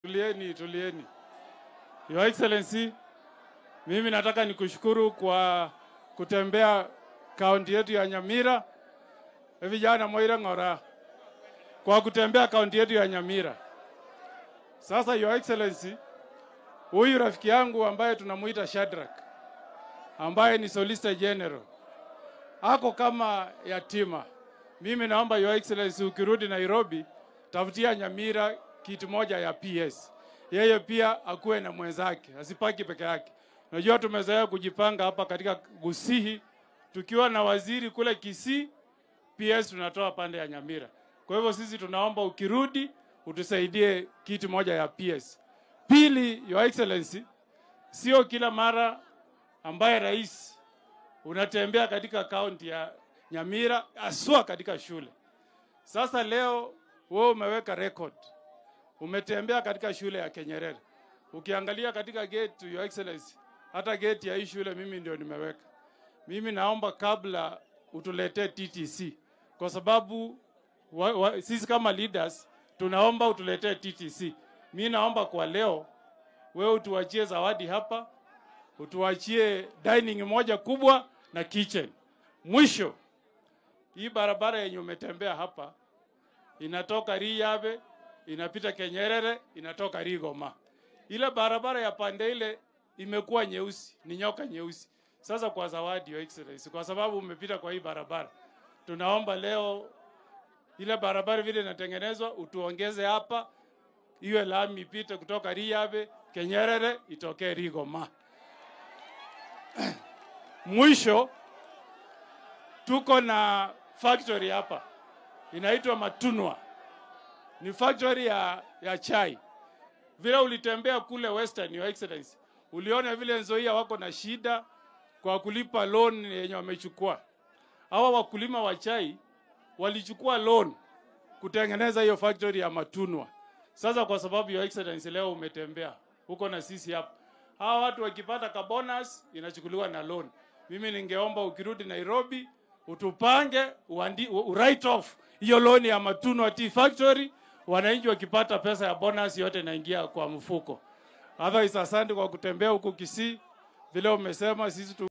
Tulieni, tulieni. Your Excellency, mimi nataka nikushukuru kwa kutembea kaunti yetu ya Nyamira. E vijana Moira Ng'ora, kwa kutembea kaunti yetu ya Nyamira. Sasa Your Excellency, huyu rafiki yangu ambaye tunamuita Shadrack, ambaye ni Solicitor General, ako kama yatima. Mimi naomba Your Excellency, ukirudi Nairobi, tafutia Nyamira kiti moja ya PS. Yeye pia akuwe na mwenzake, asipaki peke yake. Najua tumezoea kujipanga hapa katika Gusihi, tukiwa na waziri kule Kisii, PS tunatoa pande ya Nyamira. Kwa hivyo sisi tunaomba ukirudi utusaidie kiti moja ya PS. Pili, Your Excellency, sio kila mara ambaye rais unatembea katika kaunti ya Nyamira, aswa katika shule. Sasa leo wewe umeweka record, umetembea katika shule ya Kenyerere. Ukiangalia katika gate, Your Excellency, hata gate ya hii shule mimi ndio nimeweka. Mimi naomba kabla utuletee TTC, kwa sababu wa, wa, sisi kama leaders tunaomba utuletee TTC. Mi naomba kwa leo wewe utuachie zawadi hapa, utuachie dining moja kubwa na kitchen. Mwisho, hii barabara yenye umetembea hapa inatoka Riyabe inapita Kenyerere inatoka Rigoma. Ile barabara ya pande ile imekuwa nyeusi, ni nyoka nyeusi. Sasa kwa zawadi, Your Excellency, kwa sababu umepita kwa hii barabara, tunaomba leo ile barabara vile inatengenezwa utuongeze hapa, iwe lami ipite kutoka Riyabe Kenyerere itokee Rigoma. Mwisho tuko na factory hapa inaitwa Matunwa, ni factory ya, ya chai. Vile ulitembea kule Western, Your Excellency, uliona vile Nzoia wako na shida kwa kulipa loan yenye wamechukua. Hawa wakulima wa chai walichukua loan kutengeneza hiyo factory ya Matunwa. Sasa kwa sababu Your Excellency leo umetembea huko na sisi hapa, hawa watu wakipata ka bonus inachukuliwa na loan. Mimi ningeomba ukirudi Nairobi utupange uandi, u write off hiyo loan ya Matunwa Tea Factory, wananchi wakipata pesa ya bonus yote inaingia kwa mfuko. Otherwise, asante kwa kutembea huku Kisii, vile umesema sisi tu